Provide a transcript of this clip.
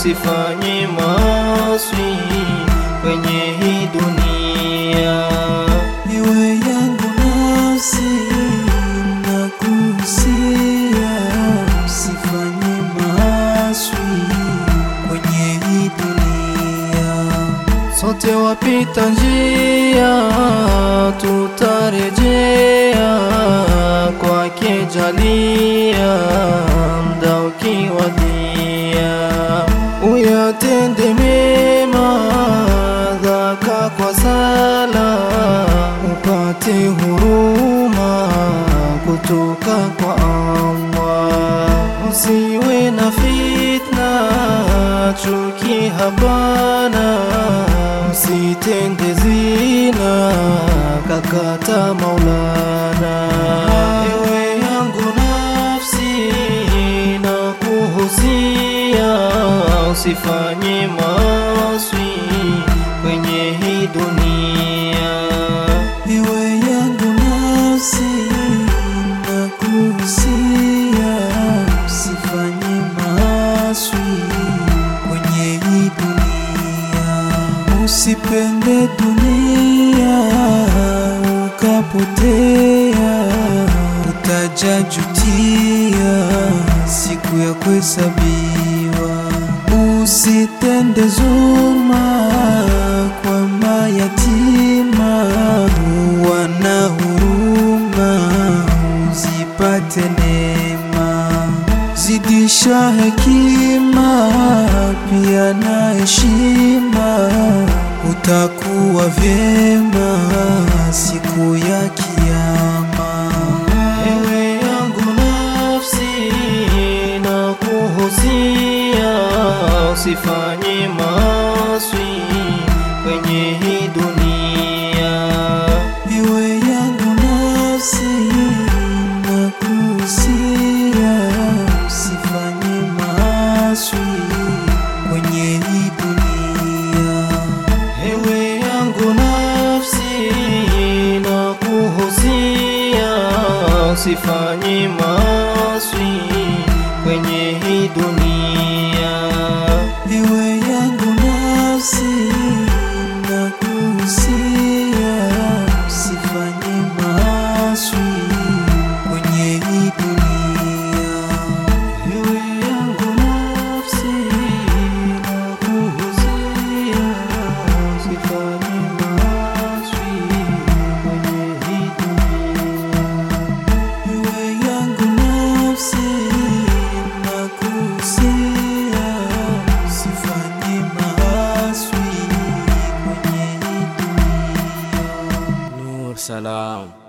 usifanye maswi kwenye hii dunia. Iwe yangu nafsi nakuhusia, usifanye maaswi kwenye hii dunia. Sote wapita njia, tutarejea kwake jalia, mda ukiwadia, uyatende mema dhaka kwa sala, upate huruma kutoka kwa Allah. Usiwe na fitna, chuki hapana, usitende zina, kakata Maulana. Ewe yangu nafsi, na kuhusia, usifanye maswi kwenye hii dunia. Iwe yangu nafsi nakuhusia, usifanye maaswi kwenye hii dunia. Usipende dunia ukapotea, utajajutia siku ya kuhesabiwa. Usitende zulma kwa mayatima, wana huruma, uzipate neema. Zidisha hekima pia na heshima, utakuwa vyema siku ya Kiyama. Ewe yangu nafsi, na kuhusia, usifanye maswi kwenye hii dunia. Iwe yangu nafsi nakuhusia, usifanye maaswi kwenye hii dunia. Ewe yangu nafsi, na kuhusia, usifanye maswi kwenye hii dunia. Iwe yangu nafsi nakuhusia, usifanye maaswi kwenye hii dunia. Ewe yangu nafsi, na kuhusia, usifanye maswi kwenye hii dunia. Iwe yangu nafsi nakuhusia, usifanye maaswi kwenye hii dunia. Nur Salam.